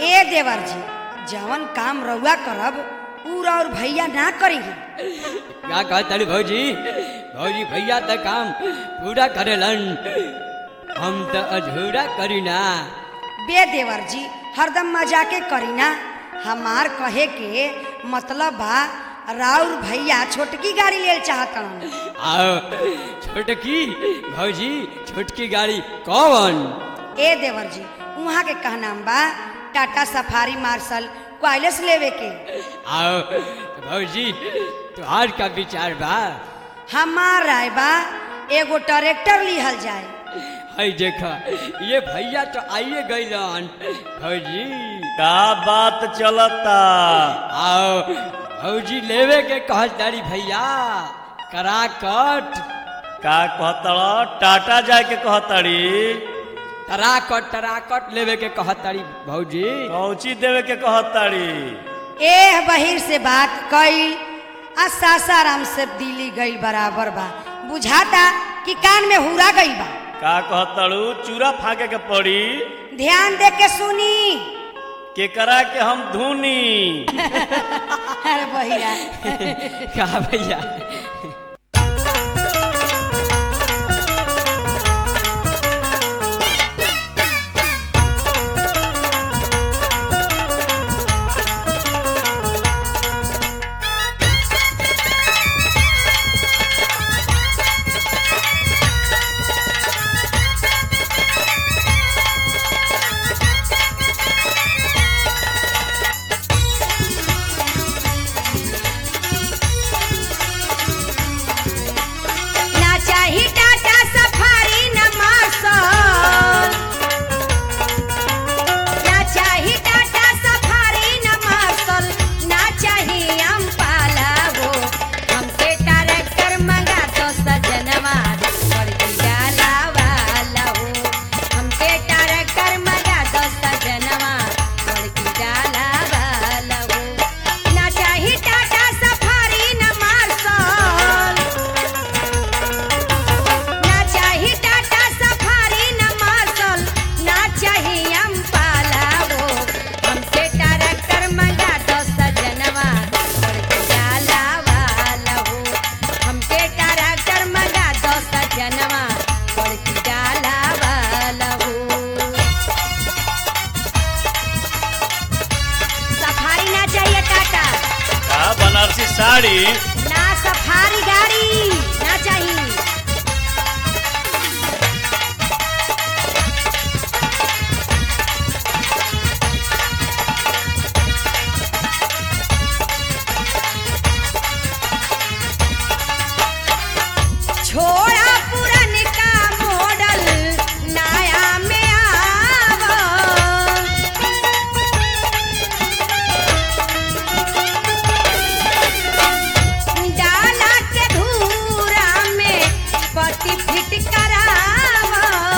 ए देवर जी जवन काम रउआ करब ऊ और भैया ना करेंगे क्या कहतड़ी भौजी भौजी भैया तो काम पूरा करेलन हम तो अधूरा करी ना बे देवर जी हरदम मजाके करी ना हमार कहे के मतलब बा राउर भैया छोटकी गाड़ी लेल चाहतन आओ छोटकी भौजी छोटकी गाड़ी कौन ए देवर जी वहाँ के कहनाम बा टाटा सफारी मार्शल क्वाइलस लेवे के आओ भौजी तुहार का विचार बा हमार राय बा एगो ट्रैक्टर लिहल जाए हई देखा ये भैया तो आइए गईलन भौजी का बात चलता आओ भौजी लेवे के कहतारी भैया करा कट का कहतड़ टाटा जाए के कहतड़ी तराकट तराकट लेवे के कहतारी भौजी कौची देवे के कहतड़ी एह बहिर से बात कईल आ सासाराम से दिल्ली गईल बराबर बा बुझाता कि कान में हुरा गईल बा का कहतड़ू चूरा फाके के पड़ी ध्यान दे के सुनी केकरा के हम धुनी अरे बहिरा कहा भैया ना चाही टाटा सफारी न मार्शल ना चाही टाटा सफारी न मार्शल ना चाही अम्पाला वो हमके ट्रैक्टर मंगा तो सजनवा बड़की डाला वाला हो हमके ट्रैक्टर मंगा तो सजनवा बड़की डाला वाला हो ना चाही टाटा सफारी न मार्शल ना चाही टाटा सफारी न मार्शल ना चाही अम्पाला वो हमके ट्रैक्टर मंगा दो सजनवा बड़के डाला वाला हो हमके ट्रैक्टर मंगा दो सजनवा बड़की डाला वाला हो सफारी ना चाहिए टाटा का बनारसी साड़ी ना सफारी गाड़ी ना चाहिए छोड़ा पुरनका मॉडल नया में आवा डाला के धूरा में पति फिट करावा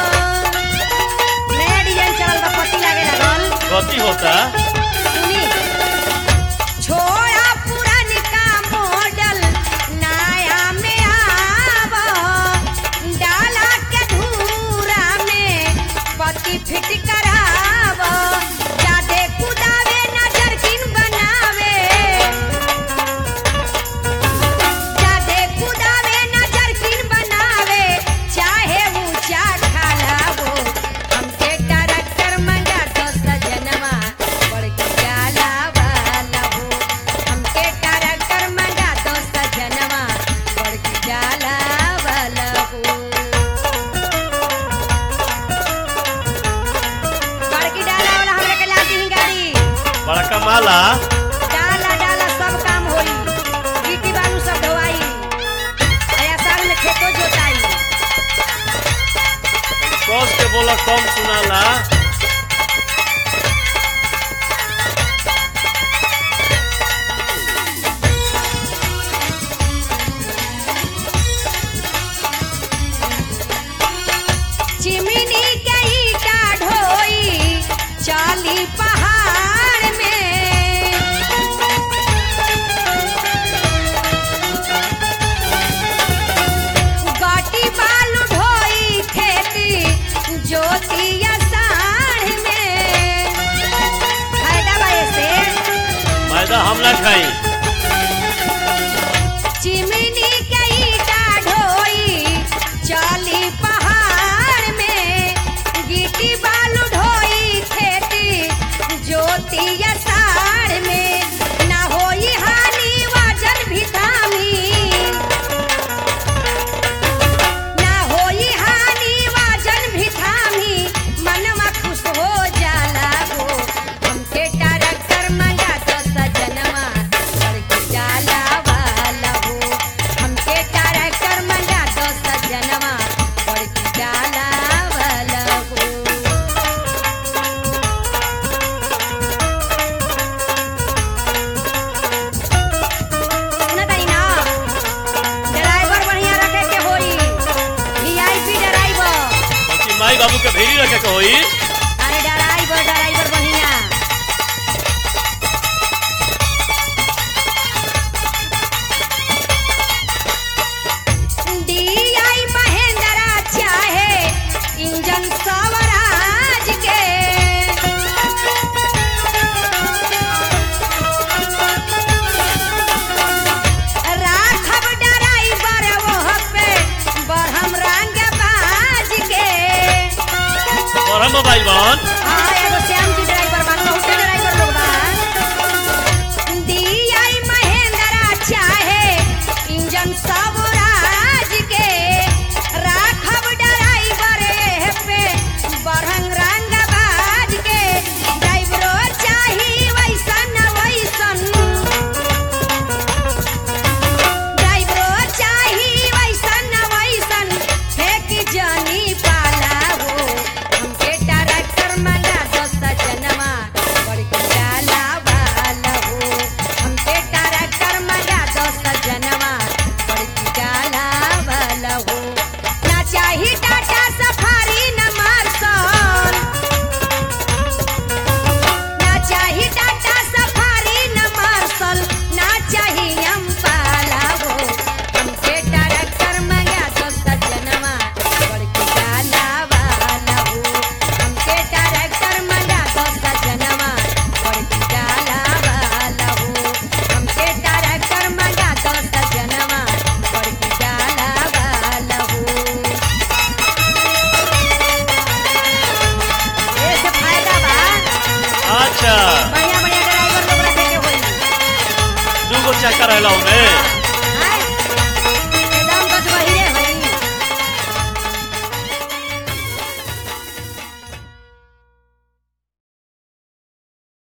नया डिजाइन चलल बा पति लागे लागल कथी होता सुनी छोड़ा पुरनका मॉडल नया में आवा डाला के धूरा में पति फिट करावा जादे कुदावे नजर किन बनावे जादे कुदावे नजर किन बनावे चाहे ऊंचा खाला वो हमके ट्रैक्टर मंगा तो सजनवा बड़की डाला वाला हो हमके ट्रैक्टर मंगा तो सजनवा बड़की डाला वाला हो बड़की डाला वाला हमरा के ला दी गाड़ी बड़का माला डाला डाला सब काम होई गिट्टी बालू सब ढोवाई अया साल में खेतो जोताई कस के बोला कम सुनाला चिमनी के ईटा ढोई चाली पहाड़ में गाटी बालू ढोई खेती जोतिया साढ़ में ना खाई चिमनी के ईटा ढोई चली पहाड़ में गिट्टी बालू ढोई खेती ज्योति अषाढ़ में ना होई हानि वजन भी धामी ना होई हानि वजन भी थामी मनवा खुश हो जाला हो हमके ट्रैक्टर मंगा दो सजनवा करके जाला वाला हो हमके ट्रैक्टर मंगा दो सजनवा करके जाला वाला हो सुनत हई ना ड्राइवर बढ़िया रखे के होई वीआईपी ड्राइवर बाकी माई बाबू के भेरी रखे के होई अरे ड्राइवर ड्राइवर बढ़िया डीआई महेंद्रा चाहे इंजन स्वराज के राखब ड्राइवर वह पे बरहम रंग बाज के और हम मोबाइल बन हाँ एगो श्याम जी ड्राइवर बा बहुते ड्राइवर लोग बा डीआई महेंद्रा चाहे इंजन स्वराज के राखब ड्राइवर एह पे बरहंग रंग बाज के ड्राइवरो चाही वैसन वैसन ड्राइवरो चाही वैसन वैसन फेंक जानी पाला हो हमके ट्रैक्टर मंगा दो सजनवा बड़की डाला वाला हो हमके ट्रैक्टर मंगा दो सजनवा बड़की डाला वाला हो ना चाही टाटा सफारी न मार्सन ना चाही टाटा सफारी न मार्शल ना चाही अम्पाला हो हमके ट्रैक्टर मंगा दो सजनवा बड़की डाला वाला हो हमके ट्रैक्टर मंगा दो सजनवा बड़की डाला वाला हो हमके ट्रैक्टर मंगा दो सजनवा बड़की डाला वाला हो ऐसे फायदा बा अच्छा बढ़िया बढ़िया ड्राइवर लोग रखे के होई दू गो चक्कर रहला में